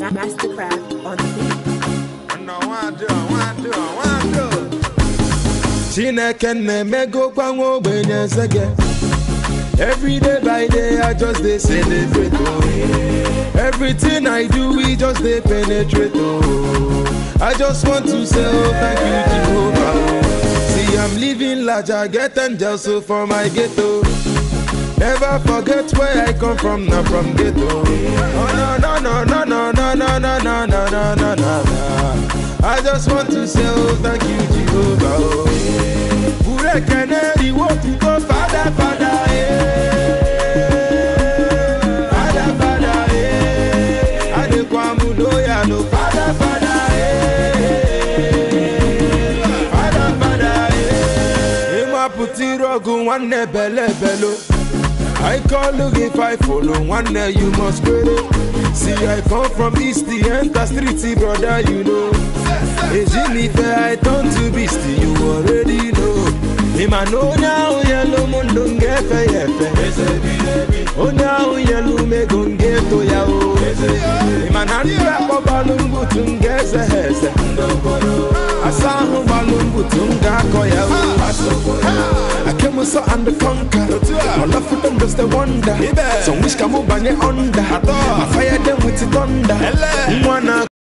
Mastercraft on the chineke na-emegokwa nwa ogbenye eze gị every day by day i just dey celebrate oh everything i do we just dey penetrate oh i just want to say oh thank you jehovah oh see i'm living large i get angels so for my ghetto never forget where i come from na from ghetto oh no no no no no no no no no no no no no i just want to say oh thank you jehovah oh burekene iwo tuko fada fada eh fada fada eh adekwamu loya no fada fada eh fada fada eh ịmapụta iru ọgụ nwanne bele belo I call look if I follow one day you must quit it. See I come from east the enter street brother you know. Ejinife I turn to beast you already know. Him I know now yellow mundo ngefe yefe. Oh now yellow me gonge to ya o. Him I not rap balungu tungeze heze. Asahu balungu tunga koya o. I came with so and the conquer. My love for them just a wonder. Some wish come up under. I fire them with the thunder. Mwana